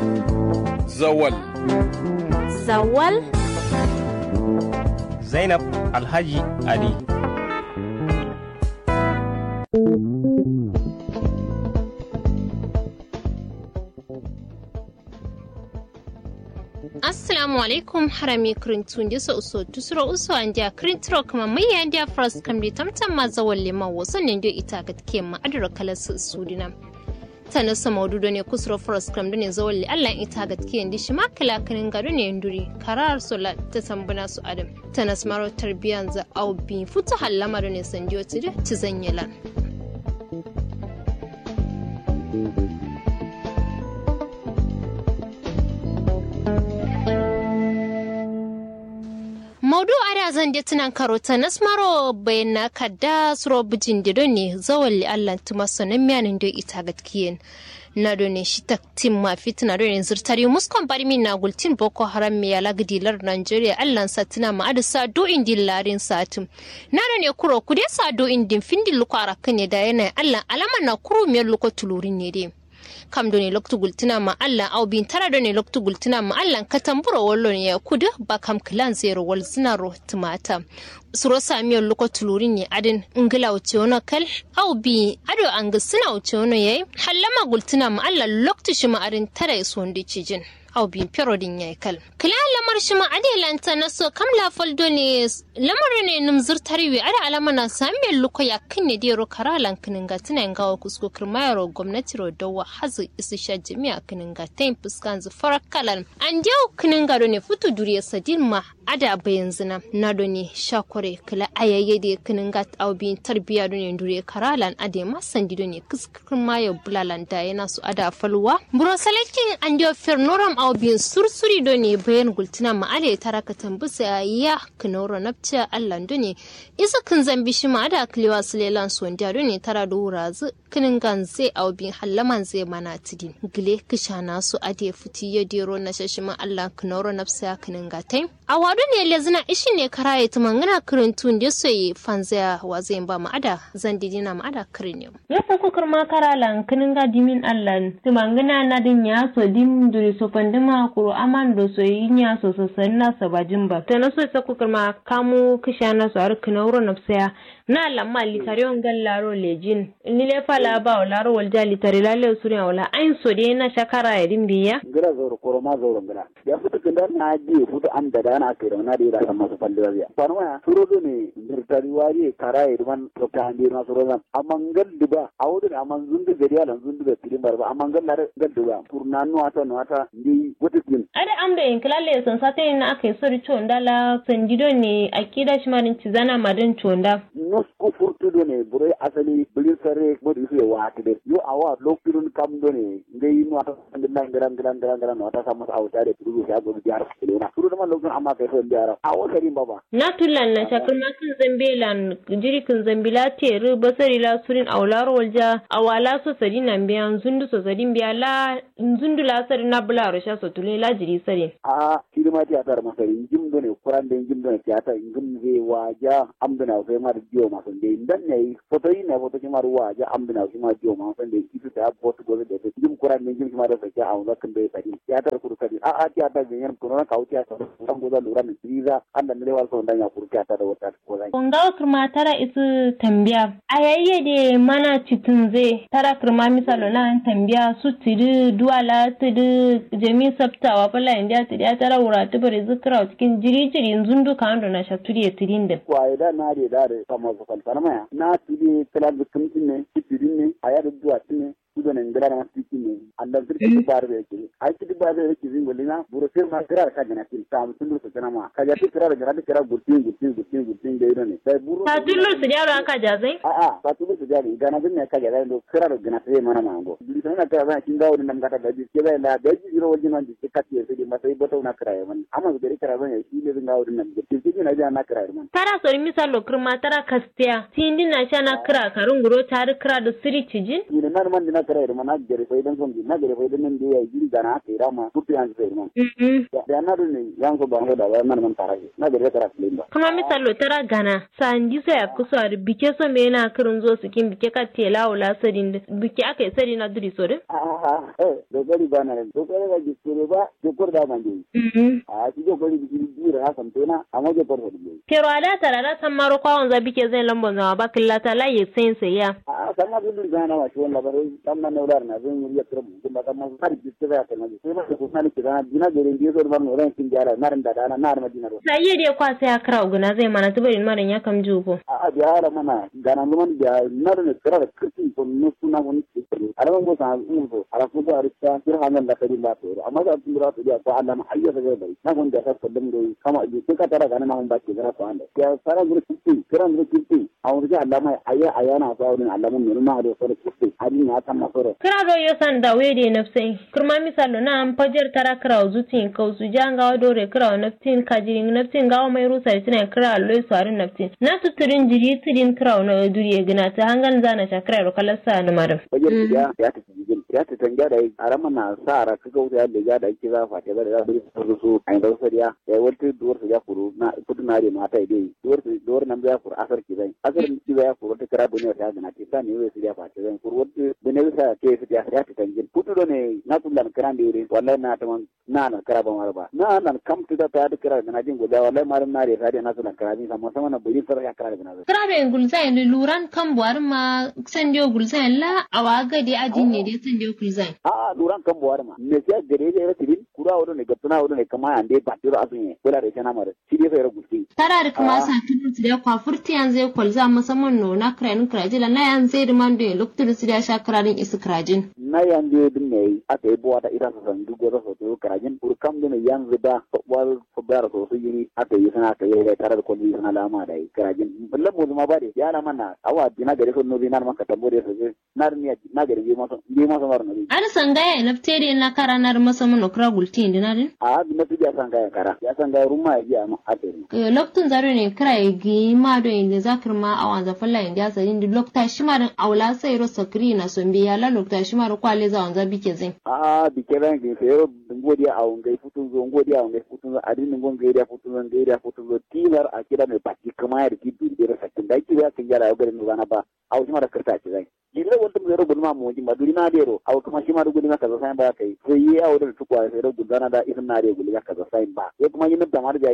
Zawal. Zawal? Zainab Alhaji Ali. assalamu alaikum harami kirintun disa uso tusuro uso an dia kirintro kuma mai ya dia frost kam di tamtam ma zawon liman wasan ne dio ita ga take ma adura kala su sudina tana sa maududo ne kusuro frost kam ne zawon li Allah ita ga take ndi shi makala kanin gado ne nduri karar sola ta tambuna su adam tana smaro tarbiyan za au bi futa hallama ne sandiyo tire ci zanyelan maudu ada zan je tunan karota na smaro bayan na kadda suro bijin dido ne zawalli allah tuma sonan miyanin do ita gatkiyen na do ne shi taktin ma fitina do ne zirtari muskon bari min na gultin boko haram me yala gidilar nigeria allah sa tuna ma adu sa do indin larin satum na do ne kuro kude sa do indin findin luko arakan ne da yana allah alama na kuro miyar luko tulurin ne dai kam do ne loktu gultina ma Allah au bin tara do ne loktu gultina ma Allah ka tamburo wallo ne ya kudu ba kam kilan zero wal zina ro tumata suro samiyar loko tulurin ne adin ingila wuce wani kal au bi ado an ga suna wuce wani yayi hallama gultina ma Allah loktu shi ma adin tara iso wanda cijin au bin perodin yayi kal kila lamar shi ma ade lanta na so kam la faldo ne lamar ne num zurtariwi ada alama na samiyar loko ya kinne de ro karalan kinin ga tunan gawa kusko kirmayaro gwamnati ro dawa hazu isu sha jami'a kinin ga tayin fuskan zu farakalan an jau kinin ga ne futu duriya sadin ma ada bayan zina na do ne shakware kila ayayye da kinin ga au bin tarbiya do ne duriya karalan ade ma sandi do ne kirmayo bulalan da yana su ada falwa burosalekin an jau fernoram au bin sursuri do ne bayan gultina ma ale taraka tambusa ya kinoro napcha allan do ne isa kin zambi shi ma ada kliwa sulelan sondiya do ne tara do wurazu kinin gan zai au bin hallaman zai mana tidin gile kishana su ade futi ya dero na shashima allah kinoro napsa kinin gatai a wado ne lezina ishi ne karaye ta mangana kirin tun da so yi fanzaya wa zai ba mu ada zan didina mu ada kirin yau ya fa kukur ma karalan kinin ga dimin allan tu mangana na din ya so dim duri so pandima kuro aman do so yin ya so so sanna sabajin ba to na so sa kukur ma kamu kishana so har kinoro napsa na lamma litarion gal laro lejin ni le fala ba o laro wal jali tare lalle suriya wala ain so de na shakara ya dimbiya ngira zoro koro ma zoro ngira ya futu kinda na ji futu an da dana ke na da ira sama su falle ya panu ya suro do ne nirtari wari kara ya man to ta andi na suro zan amma ngal diba awudu amma zundu gari ala zundu da tilin barba amma ngal lare ngal diba purna nu ata nu ata ndi wutu tin ada amda in klalle son sate na akai sori chonda la sandido ne akida shimarin cizana madin chonda nosku furtudo ne bure asali bilin sare modi su waati de yo awa lokirun kam do ne ngai no ata ngina ngara ngara ngara ngara no ata sama auta de turu ya go diar kelena turu man lokun amma kai so diara awo sari baba na tullan na shakar ma kan zambelan jiri kan zambila teru basari la surin aularo walja awala so sari nan biyan zundu so sari biya la zundu la sari na bula rasha so tule la jiri sari a kilima ti atar masari jim do ne kuran de jim do ne tiata ngum ze waja amdana sai ma dio ma son de ndan ne foto yi ne foto ki maru waja amdana ki ma dio ma son de kitu ta bot go de de jim kuran de jim ki ma da sa a wala kan be sari tiata kuru sari a a tiata de yan kuno ka uti ata san go da lura ne triza anda ne wal son dan ya kuru tiata da wata ko zai kunga kurma tara isu tambiya ayayye de mana citin ze tara kurma misalo na tambiya su tidi duwala tidi jami sabtawa fala india tidi tara wura tibari zikra cikin jiri jiri zundu kando na shaturi ya tidin da kwaye da na de da kama ko faltana maya na tidi kala bikin ne tidin ne aya da duwa ne kudo ne ngara na tiki ne anda zirki bar be ke ai tidi bar be ke zingo lina buro fer ma kira ka gana tin tam tundu su kana ma ka ya ti kira da kira gurtin gurtin gurtin gurtin da ne dai buro ta tullu su jaro aka jazai a a ta tullu su jaro gana bin ne ka ga do kira da gana sai mana mango bi sai na ka ba kin gawo nan gata da ji ke bai la da ji ro wajin nan ji ka ti sai ma sai boto na kira man amma su gari kira ban ya shi ne zan gawo nan ji ki na ja na kira man tara so misalo kurma tara kastiya tindi na sha na kira karun guro tare kira da siri cijin ni nan man na kara irma na gere fai dan son na gere fai dan nan da ya yi gana ka ira ma tutu yan sai irma da na dun yan ko ba da ba nan man taraje na gere kara filin ba kuma misalo tara gana sanji sai a kusa da bike so me yana kirin zo su kin bike ka tela wala sadin bike aka yi sadi na duri so din a a eh dogari ba na dogari ga jikere ba jikor da man dai a ci dogari biki dira ha kan tona amma jikor da dai pero ada tara da san maro kwawon za bike zai lambon zama ba killata la yi sai sai ya a kan na dun gana wa shi wannan bare kan na neular na zan yi yakra mu kuma kan ma har jikere ya kan sai ma ko na ni kira dina gere ndiye so ban ran kin jara na ran da dana na ran dina ro sai yi dai kwa sai akra uguna zai mana tubarin maran ya kam jugo a biara mana gana luman da na ran kira da kirkin ko no suna wani kirkin alaman go sa mun so ala ko da rista kir hanan da kadi ba to amma da tun ra to ya ko Allah ma hayya da bai na gon da ka kullum dai kama ji ka tara gana na mun ba ke gara ko anda ya sara gur kirkin kiran gur kirkin a wurin Allah ma ayya ayana ko wurin Allah mun nuna da so kirkin hadin ya kan masoro kira do yo san da wede nafsai kurma misalo na an fajar tara kira zutin ka su janga dore kira naftin kajirin naftin gawa mai rusa tina kira alloy sarin naftin na tuturin jiri tudin kira na duriye gina ta hangan zana shakira ro kalasa na maram fajar ya ya ta jigin ya ta tanga da arama na sa ra ka ga ya da da yake za fa ta da da su su ai da sariya ya wata duwar su ya furu na kudu na re mata dai duwar su duwar nan ya furu asar ki zai asar ki ya furu ta kira bune ta gana ta ta ne wai su ya fa ta zai furu wata bune sa ke su ya ya ta tangin kudu do ne na kullan kiran da yure wallahi na ta man na na kira ba mar ba na nan kam tu da ta da kira na jin guda wallahi marum na re sa da na sunan kira ni sama sama na buri sar ya kira da na kira da gulzain luran kan buwar ma san dio gulzain la awaga di adin ne dai san dio gulzain a luran kan buwar ma me sai gare da tirin kura wado ne gaptuna wado ne kama ande ba tiro asunye kula da kana mara shi dai sai gulti tara da kuma sa tutu da kwa furti yan zai kwalza musamman no na kranin krajila na yan zai riman da lokacin su da sha kranin isu krajin na yan de din ne aka yi buwa ta ita su san duk wata soto krajin kur kam da ne yan zuba wal fubara so su yiri aka yi sana aka yi da tare da kwalli sana lama da krajin ballan mu zuma ba da ya na mana awa dina gare so no na maka tambo da su na ni na gare bi masa bi masa mar nabi an sangaya na ftere na karanar musamman no kra gulti indina din a bi na tuja sangaya kara ya sangaya ruma ya ma ate lokacin zaro ne kira gi ma do inda zakir ma awan za falla inda sa din lokta shi ma dan aula sai ro sakri na so biya la lokta shi ma ro kwale za wanza bike zin a bike ran gi sai ro ngodi a on gai futun zo ngodi a on gai futun zo adin ngon gai da futun zo gai da futun zo tilar a kira mai baki kama ya riki bi da sakin da ki ya kin jara ga ni bana ba a shi ma da karta ci zai jille wanda mu zero gulma mu ji maduri na dero a kuma shi ma da gulma kaza sai ba kai sai yi a wurin tukwa sai ro gulana da isin na da gulma kaza sai ba ya kuma yin da mar da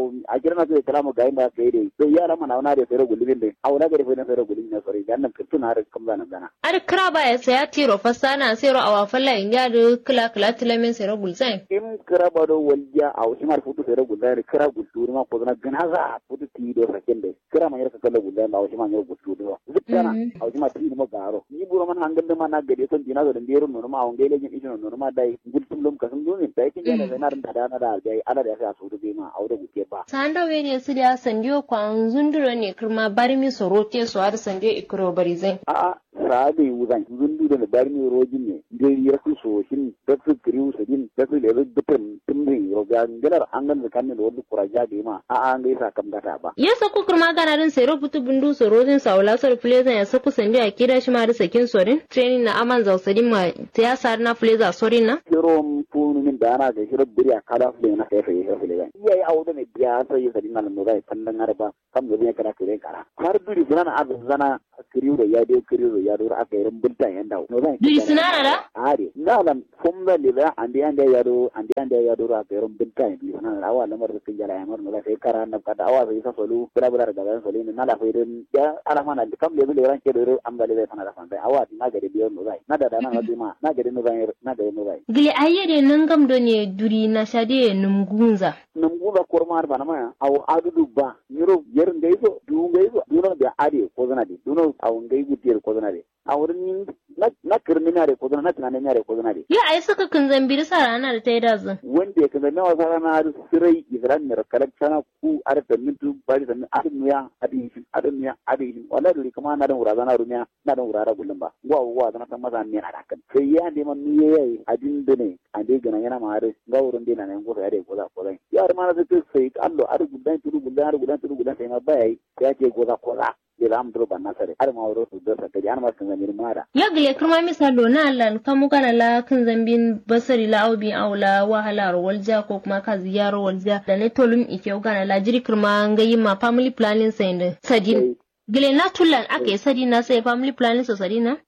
a kira na sai kalamu gai ba kai dai sai yara mana na da sai ro gulmin dai a wala ga da sai ro gulmin na sori dan nan kirtun har kam zana gana ar kira ba ya saya tiro fasana sai ro awa falla in ya da kila kila tilamin sai ro gulzain in kira ba do walja a wasu mar futu sai ro gulzain kira gulturi ma ko zana gana za futu ti do sakin dai kira ma yarka kala gulzain ba wasu ma yar gulturi ba zikana a wasu ma ti ma garo ni buro man hangal da ma na gade son dina da ndero no ma on gele jin idino no ma dai gultum lum kasan dole dai kin yana da na da da da dai ana da sai a su be ma aure guke ba sanda we ne su da sandiyo kwan zunduro ne kirma barmi sorote su har sandiyo ikro barizai a a sabe wuzan zundu da barmi rojin ne dai ya su so shin da su kriu su din da su da dukkan tumri roga ngalar angan da kanin wani kuraja da ma a an gaisa kam gata ba ya saku kirma ganarin sai rubutu bundu sorojin saula sor fleza ya saku sandiyo a kira shi ma da sakin sorin training na aman zausadin ma ya sar na fleza sorin na kiro funu min da ana ga shiro biri a kada fule na kai sai sai ga iya ya auda ne biya sai ya sadin nan mu zai fallan arba kam da ne kana kire kara har duri suna na azu zana kiriu da ya dai kiriu da ya dora aka yi rumbulta yan dawo no zai duri suna da are na lan fumba le da andi andi ya do andi andi ya dora aka yi rumbulta yan duri suna awa lamar da kinjara ya mar no zai kara na kada awa sai sa solu bira bira da gaban solu na la fa idan ya ala mana kam le le ran ke do am da le sana da fan awa na gari biyo no zai na da da na ma na gari no zai na gari no zai gili ayyade nan gam do ne duri na shade numgunza numgunza kormar bana ma aw adudu ba niro yer ngaizo du ngaizo duno da ade ko zana de duno aw ngai gutir ko zana de awrin na na kirni na de ko zana na tunanin na de ko zana de ya ai saka kun zambiri sa rana da ta yi dazin wanda ya kaza nawa sara na da sirai izran ne kalak sana ku ar da mintu bari da adin ya adin shi adin ya adin shi wala duri kuma na da wurada na rumiya na da wurada gullum ba wa wa da na san maza ne na da kan sai ya ne man nuye yayi adin da ne ande gana yana ma har ga wurin dina ne ko ya de ko za ko zai ya har ma na zai sai allo ar gudan tudu gudan ar gudan tudu gudan sai ma bai ya ce ko za ko za da ram dro ban nasare har ma wuro su da sakari an ma kan zamir mara ya gile kuma misalo na Allah kamu kana la kan zambin basari la aubi aula wahala walja ko kuma ka ziyaro walja da ne tolum ike gana la jiri kirma ngayi ma family planning sai sadin gile na tulan aka yi sadi na sai family planning so sadi na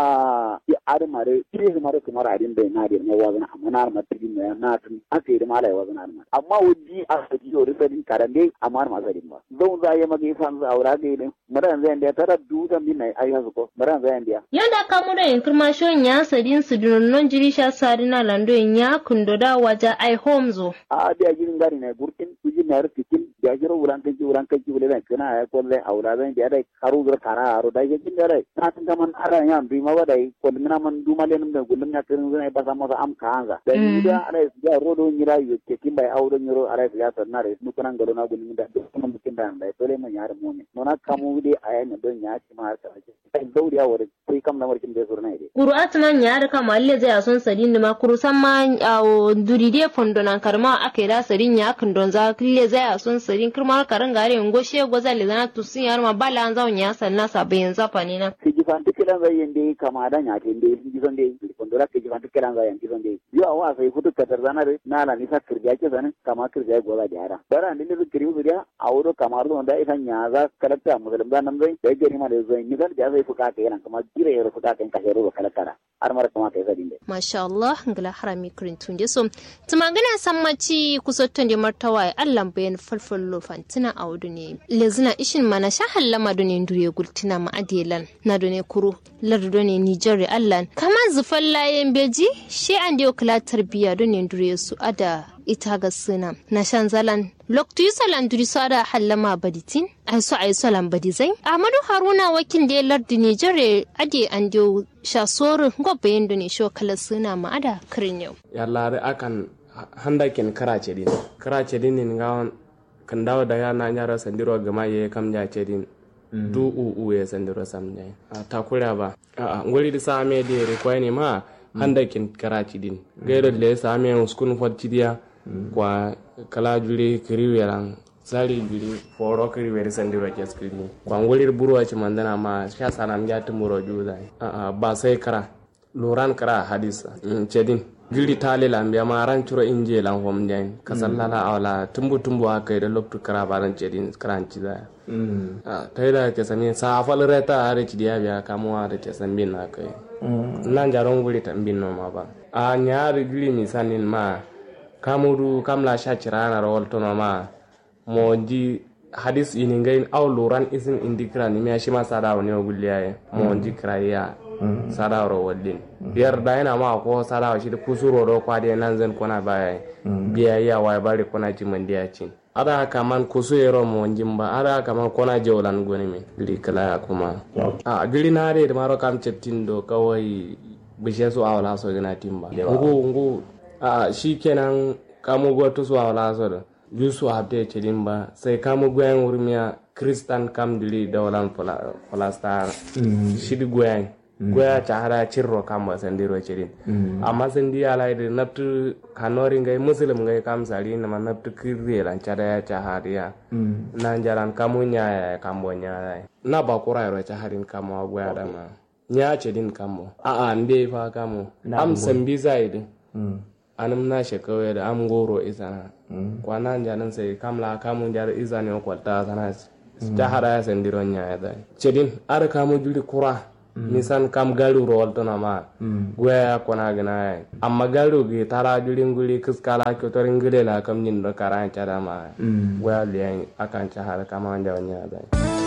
a ari mare kire mare kuma radin bai na da ne wazana amma na ma tigi ne na tun aka yi mala wazana na amma wudi a sadi yo risadin karande amma ma sadin ba zan za ya magi fan za aura ga ne maran zai da tara duda min nai ai hasu ko maran zai da yanda ka mu da yin kirma shon ya sadin su non jiri sha sadi na lando ya kundo da waja ai home zo a da girin gari ne gurkin kuji na rikin ya jiro wuran kanki wuran kanki wule zan kana ya kolle aura zan da dai karu zur kara aro da yakin da dai na tun man ara ya bi ma wadai ko mina man duma le num da gullum ya kirin zan ba sama am kaanga da ni da ara ya rodo nyira yu ke kin bai auro nyiro ara ya sanna re nu kunan galo na gullum da duk kuma mukin da da dole man yar mu ne nona kamu de aya ne don ya ci ma har ta ce sai dauri ya wore sai kam na markin da surna ide Kuru'at man ya da kama alle zai son sadin ma kuru san ma awo duri de fondo nan karma aka da sadin ya kan don za kille zai son sadin kirma karan gare ngo she goza le zana tusin yar ma bala an zawon ya sanna sabayin zafa ne na siji fanti kilan zai yende kama da nya ke nde siji sonde fondo ra ke fanti kilan zai yanki sonde yo awa sai futu katar zana re na la ni sa kirja ke zane kama kirja goza jara bara ni ne kiri su dia awro kamar don da isan nya za kalakta musulum da nan zai da gari ma da zai ni zan ja zai fuka ke nan kama gire ya fuka kan kashe ro kalakara har mara kama kai sadin de masha Allah ngala harami kurin tunde so tumangana sammaci kusotton de martawa Allah bayan falfallo fantina a wudu ne lezina ishin mana sha hallama do ne ndure gultina ma adelan na do ne kuru lardu do ne Niger Allah kama zufan layen beji she an de kula tarbiya do ne ndure su ada ita ga suna na shan zalan loktu yi salan duri su ada hallama baditin ai su ai salan badizai Ahmadu Haruna wakil da lardu Niger ade an de sha soru gobe do ne sho kala suna ma ada kirin yau yallare akan handa ken karace din karace din ni ngawon kan dawo daga na nyara sandiro gama ye kam ja cedin du u u ye sandiro sam ja a takura ba a ngoli di same de re ko ni ma handa ken karace din gairo le same uskun fot dia kwa kala juri kiriweran sali juri foro kiriweri sandiro ke skrini kwa ngoli buru ci mandana ma sha sanam ja tumuro juza a a ba sai kara loran kara hadisa cedin giri tali la mbiya ma ran curo inje lan hom den kasalla la awla tumbu tumbu akai da loktu kara baran cedin kran ciza a tayda ke sami sa fal reta are ci dia biya kamu are ce sambin akai nan jaron guri tambin no ma ba a nyaari giri mi sanin ma kamuru kamla sha cirana rawol tono ma mo ji hadis ini ngai aw luran isin indikra ni mi ashima sada woni ogulliya mo ji kraya sada ro wallin biyar da yana ma ko sada shi da kusuro do kwa de nan zan kona baya biya ya wa bari kona ji mandiya cin ada kaman kusu yero mo jimba ada kaman kona jawlan goni mi gili kala kuma a gili na de maro kam cettin do kawai bishe su awala so gina timba ngu ngu a shikenan kamu go to su awala so da yusu habde cedin ba sai kamu goyen wurmiya kristan kam dili dawalan falastar shidi goyen goya cahara cirro kam ba sandiro cedin amma sandi ala da naftu kanori ngai muslim ngai kam sari na naftu kirri ran cada ya cahariya nan jaran kamu nya ya kambo nya na ba kura ro caharin kamu goya da ma nya cedin kambo a a nde fa kamu am sambi zaidi anum na shekawai da am goro isana kwanan janin sai kamla kamun jar izani kwalta sana ta hada ya sandiron ya ya dai cedin ar kamu juri kura nisan kam garu rol to na ma goya kona gina ya amma garu gi tara juri nguli kiskala ko to ringile la kam nyin do karan cara ma goya liyan akan ca har kama wanda wanya dai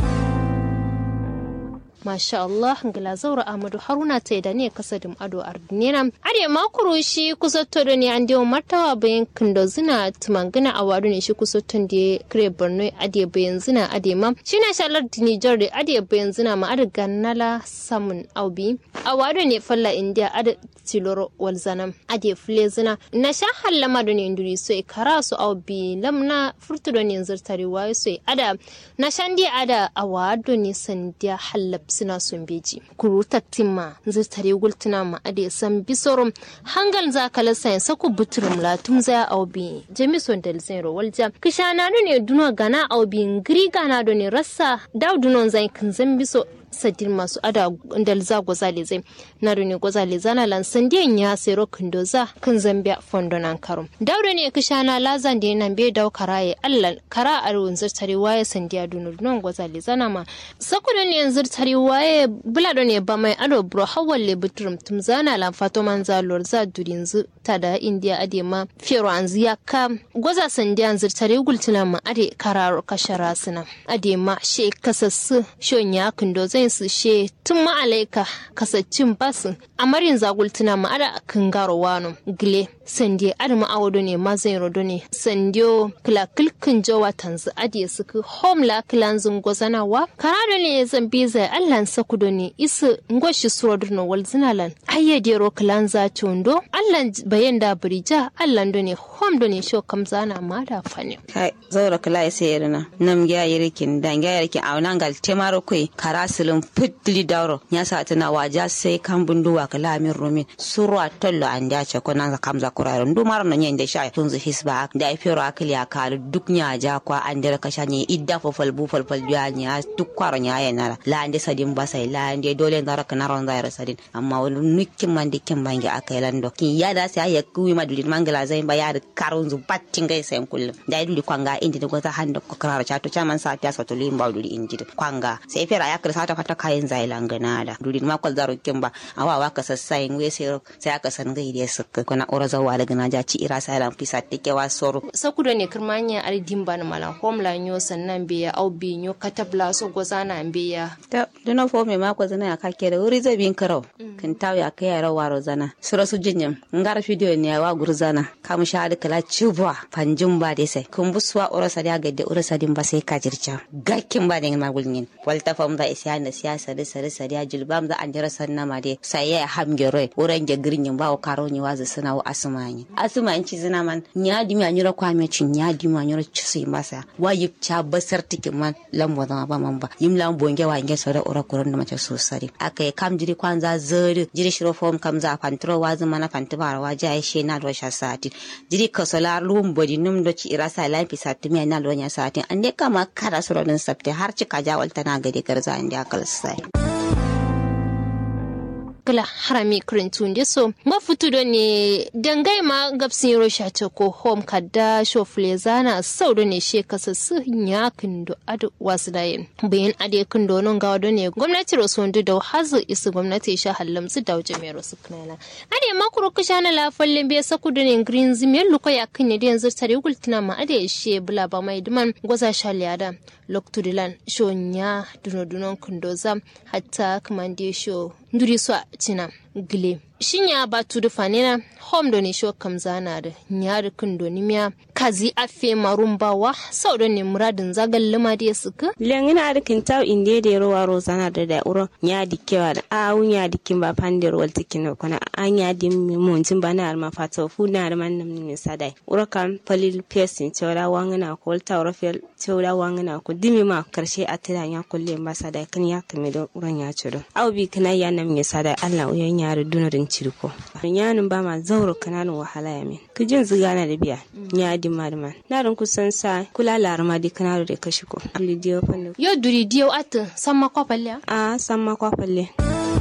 Masha Allah ngila zaura Ahmadu Haruna ta da ne kasadin ado ardinina. Ade makuru shi kusatto da ne an dewa martawa bayan kindo zina tumangina a wadu ne shi kusatton da kire Borno ade bayan zina ade ma. Shi na shalar Nijar da ade bayan zina ma ade ganala samun aubi. A wadu ne falla India ade tiloro walzana ade fule zina. Na sha hallama da ne induri so e kara su aubi lamna furtu da ne zirtari wayo so ada na shandi ada a wadu ne sandiya hallab gabsina sun beji kuru taktimma zirtare gultuna ma ade san bisorum hangal za kala sayan saku buturum la tum za aubi jamison del zero walja kishana ne duno gana aubi ngiri gana do ne rassa daw dunon zai kan zan biso sadir masu ada dalza gwazale zai na ne gwazale zana lan sandiyan ya sero kindoza kan zambia fondo nan karum daure ne kisha na lazan da nan be dau karaye allan kara arun zirtari waye sandiya dunu non gwazale zana ma sakudo ne zirtari waye bulado ne ba mai ado bro hawalle butrum tum zana lan fato man za lor za durin zu ta da india ade ma fero an ziya ka gwaza sandiyan zirtari gultuna ma ade kararo kashara suna ade ma she kasassu shonya kindoza zai su she tun ma'alaika kasacin basu amarin zagultuna ma'ada kan garo wano gile sande adama awodo ne ma zai rodo ne sandiyo kila kilkin jawa tanzu adiye suku home la kilan zungo zanawa karado ne zan bi zai allan sakudo ne isu ngoshi surodo no wal zinalan ayyade ro kilan za tondo allan bayan da birija allan do ne home do ne sho kam zana ma da fane kai zaura kila ya sai irina nam ya yirikin dan ya yirikin a nan gal temaro kai karasilin fitli dauro ya sa tana waja sai kan bunduwa kala min rumin surwa tollo an da ce ko nan kam za kuraro ndu maro no nyende sha tun zu hisba da ifero akili ya kal duk nya ja kwa an da kasha ne idda fo fal bu fal fal ya nya duk kwaro nya ya nara la ande sadin basai la ande dole ndara kana ron da yara sadin amma wani nukin man dikin bangi akai lando kin ya da sai ya kuwi madulin mangala zai ba ya da karun zu battin gai sai kullum da duli kwanga indi da ta handa ko karara cha to chaman sa ta sa to limba duli indi kwanga sai fera ya kirsa ta fata kayan zai langana da duli ma kwal zaro kimba awa wa ka sassayin we sai sai aka san gai da suka kuna ora zawa daga na ja ci ira sai lan fisa tike wa soro sakudo ne kirmanya ar dimba na mala homla nyo sannan be ya au bi nyo katabla so gozana be ya ta duna fo me ma ko zana ka ke da wuri zabin karau kin taw ya kai yara waro zana sura su jinyam ngar video ne wa gurzana kam sha da kala cibwa fanjin ba dai sai kun buswa ora sa da gadde ora sa din ba sai ka jirca gakkin ba da magulnin walta fam da isya na siyasa da sare sare ya jilbam da an jira sanna ma dai sai ya hamgere oran ge girin ba o karo ni waza suna wa asmani asmani ci zina man nya di mi anyura kwa me cin nya di mi anyura ci sai masa wa yip cha basar tikin man lambo da ba man ba yim lambo nge wa nge so da ora kuran da mace so sare akai kam jiri kwanza zuri jiri shiro fom kam za fantro wa zama na fantibar wa ja she na do sha sati jiri kasolar lum bodi num do ci ira sa lafi sati mi na do nya sati ande kama kada suro din sabte har cika jawal tana gade garza ande akal sai kala harami kurintun da so mafutu da ne dangai ma gabsin rosha ta ko home kadda shofle zana sau da ne she kasa su ya kindo adu wasu da yin bayan ade kindo non ga da ne gwamnati rosundu da hazu isu gwamnati sha hallam su da waje mai rosu kanala ade makuru kusha na lafallin biya saku da ne green zimiyar luko ya kinne da yanzu tare gultina ma ade she bula ba mai duman gwaza sha liyada loktudilan sho nya duno dunon kindo zam hatta kamande sho nduri so cina gile shinya ba tudu fanina hom do ne sho kam zana da nyari kun do ni miya kazi afe marumbawa sau da ne muradin zagal lima da suka lengina da kin taw inde da rowa rozana da da uro nya dikewa da a unya dikin ba pandir wal tikin kuna anya dim mun tin bana alma fata fu na da man nam ne sadai uro kan palil pesin cewa wangana ko tawra fel cewa wangana ko dimi ma karshe a tira ya kulle ma sadai kan ya kame da uran ya ciro au bi kana ya nam ne sadai Allah uyan yaro dunarin cirko yanin ba ma zauro kananin wahala ya min ku jin ziga na da biya ya di marman na ran kusan sa kula larama di kanaro da kashi ko ali diyo fanno yo duri diyo at samma kwapalle a samma kwapalle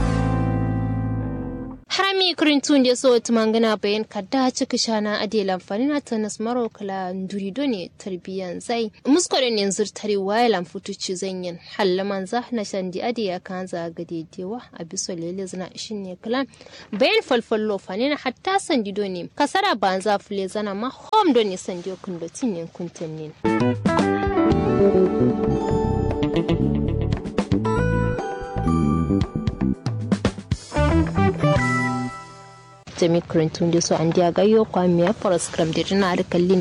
harami kurintun da so tumangana bayan kadda cika shana ade lamfani na tanas maro kala duri do ne tarbiyan zai musko da ne zurtari waya lamfutu ci zanyin hallaman za na shandi ade ya kan za ga dedewa a biso lele zana shin ne kala bayan falfallo fani na hatta sandi do ne kasara ban za fule zana ma hom do ne sandi kun do tin ne kuntan ne jami kurintun da su an diya gayo kwamiya forest gram da jina da kallin